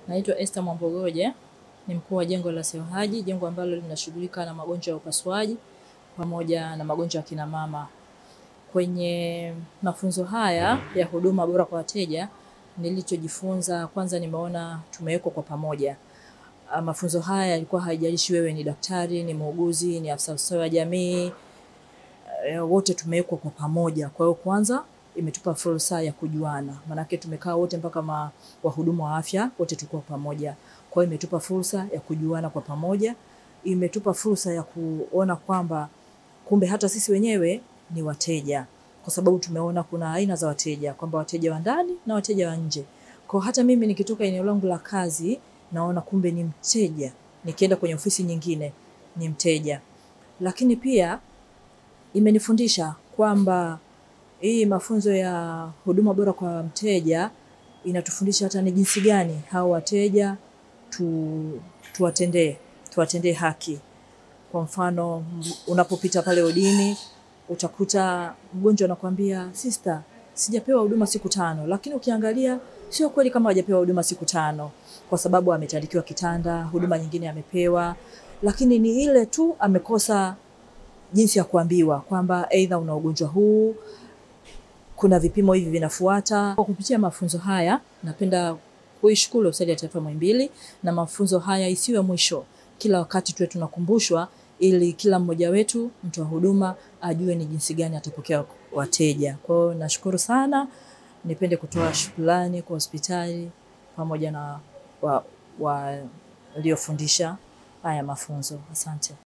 Naitwa Esther Mwambogoje, ni mkuu wa jengo la Sewahaji, jengo ambalo linashughulika na magonjwa ya upasuaji pamoja na magonjwa ya kina mama. Kwenye mafunzo haya ya huduma bora kwa wateja, nilichojifunza kwanza, nimeona tumewekwa kwa pamoja. Ah, Mafunzo haya yalikuwa haijalishi wewe ni daktari, ni muuguzi, ni afisa ustawi wa jamii, eh, wote tumewekwa kwa pamoja. Kwa hiyo kwanza imetupa fursa ya kujuana, maanake tumekaa wote mpaka ma, wahudumu wa afya wote tulikuwa pamoja. Kwa hiyo imetupa fursa ya kujuana kwa pamoja, imetupa fursa ya kuona kwamba kumbe hata sisi wenyewe ni wateja, kwa sababu tumeona kuna aina za wateja, kwamba wateja wa ndani na wateja wa nje. Kwa hata mimi nikitoka eneo langu la kazi naona kumbe ni mteja, nikienda kwenye ofisi nyingine ni mteja. Lakini pia imenifundisha kwamba hii mafunzo ya huduma bora kwa mteja inatufundisha hata ni jinsi gani hao wateja tu, tuwatendee tuwatendee haki. Kwa mfano m- unapopita pale odini utakuta mgonjwa anakuambia sister, sijapewa huduma siku tano, lakini ukiangalia sio kweli kama hajapewa huduma siku tano, kwa sababu ametandikiwa kitanda, huduma nyingine amepewa, lakini ni ile tu amekosa jinsi ya kuambiwa kwamba aidha una ugonjwa huu, kuna vipimo hivi vinafuata. Kwa kupitia mafunzo haya, napenda kuishukuru Hospitali ya Taifa Muhimbili, na mafunzo haya isiwe mwisho, kila wakati tuwe tunakumbushwa, ili kila mmoja wetu mtu wa huduma ajue ni jinsi gani atapokea wateja. Kwa hiyo nashukuru sana, nipende kutoa shukrani kwa hospitali pamoja na waliofundisha wa, waliofundisha haya mafunzo. Asante.